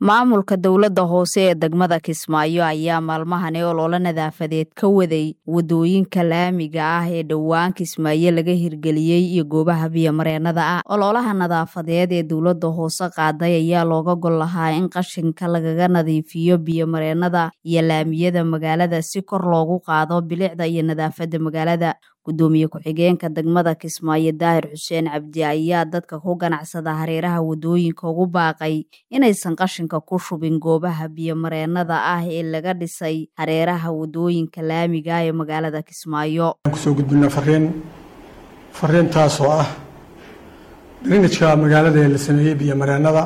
maamulka dowladda hoose ee degmada kismaayo ayaa maalmahani ololo nadaafadeed ka waday wadooyinka laamiga ah ee dhowaan kismaayo laga hirgeliyey iyo goobaha biyomareennada ah ololaha nadaafadeed ee dowladda hoose qaaday ayaa looga gol lahaa in qashinka lagaga nadiifiyo biyomareennada iyo laamiyada magaalada si kor loogu qaado bilicda iyo nadaafadda magaalada gudoomiye ku-xigeenka degmada kismaayo daahir xuseen cabdi ayaa dadka ku ganacsada hareeraha wadooyinka ugu baaqay inaysan qashinka ku shubin goobaha biyomareennada ah ee laga dhisay hareeraha wadooyinka laamiga ee magaalada kismaayo kusoo gudbina fariin fariintaasoo ah drinajka magaalada ee la sameeyey biyomareennada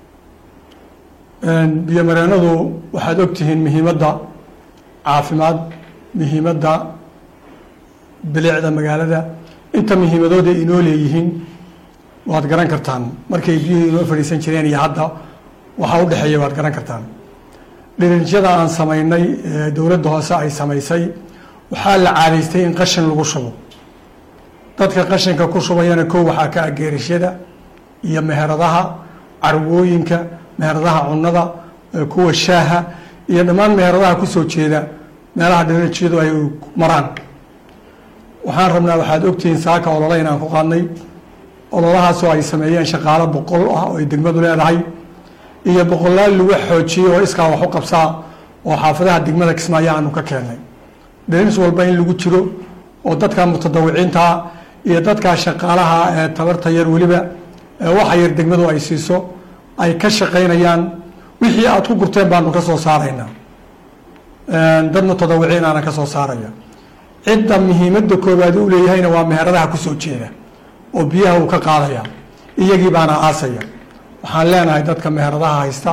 biyomareennadu waxaad ogtihiin muhiimadda caafimaad muhiimadda bilicda magaalada inta muhiimadooda inoo leeyihiin waad garan kartaan markay biyuhu inoo fadhiisan jireen iyo hadda waxaa u dhexeeya waad garan kartaan dhirinjyada aan samaynay ee dowladda hoose ay samaysay waxaa la caadaystay in qashin lagu shubo dadka qashinka ku shubayana kow waxaa ka ageerishada iyo meheradaha carwooyinka meheradaha cunnada kuwa shaaha iyo dhammaan meheradaha kusoo jeeda meelaha dhirinjyadu ay maraan waxaan rabnaa waxaad ogtihiin saaka olole inaan ku qaadnay ololahaasoo ay sameeyeen shaqaalo boqol ah oo ay degmadu leedahay iyo boqolaal lagu xoojiyey oo iskaa wax u qabsaa oo xaafadaha degmada kismaayo aanu ka keennay dhirinis walba in lagu jiro oo dadka mutadawiciintaa iyo dadkaa shaqaalaha ee tabarta yar weliba waxa yar degmadu ay siiso ay ka shaqaynayaan wixii aad ku gurteen baanu ka soo saaraynaa dad mutadawiciin aana ka soo saaraya cidda muhiimadda koowaad u leeyahayna waa meheradaha kusoo jeeda oo biyaha uu ka qaadaya iyagii baana aasaya waxaan leenahay dadka meheradaha haysta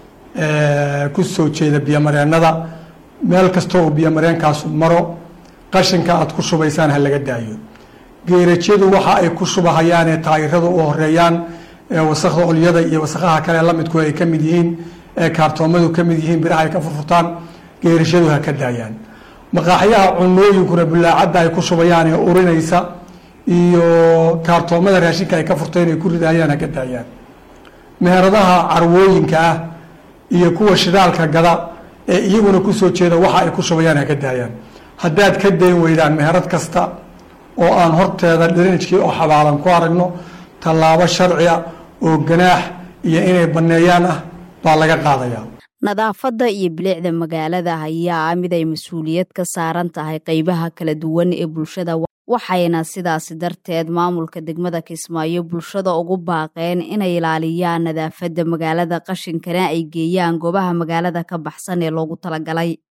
kusoo jeeda biyomareennada meel kasta oo biyomareenkaasu maro qashinka aad ku shubaysaan ha laga daayo geerajyadu waxa ay ku shubahayaan ee taayiradu u horeeyaan ee wasakda olyada iyo wasakaha kale lamidku ay ka mid yihiin ee kaartoomadu ka mid yihiin biraha ay ka furfurtaan geerashadu ha ka daayaan maqaaxyaha cunooyinkuna bulaacadda ay ku shubayaan ee urinaysa iyo kaartoomada raashinka ay ka furteen ay ku ridayaan ha ka daayaan meheradaha carwooyinka ah iyo kuwa shidaalka gada ee iyaguna kusoo jeeda waxa ay ku shubayaan ha ka daayaan haddaad ka dayn weydaan meherad kasta oo aan horteeda dhirinijkii oo xabaalan ku aragno tallaabo sharciya oo ganaax iyo inay banneeyaan ah baa laga qaadayaa nadaafadda iyo bilicda magaalada ayaa ah mid ay mas-uuliyad ka saaran tahay qeybaha kala duwan ee bulshada waxayna sidaasi darteed maamulka degmada kismaayo bulshada ugu baaqeen inay ilaaliyaan nadaafadda magaalada qashinkana ay geeyaan goobaha magaalada ka baxsan ee loogu talagalay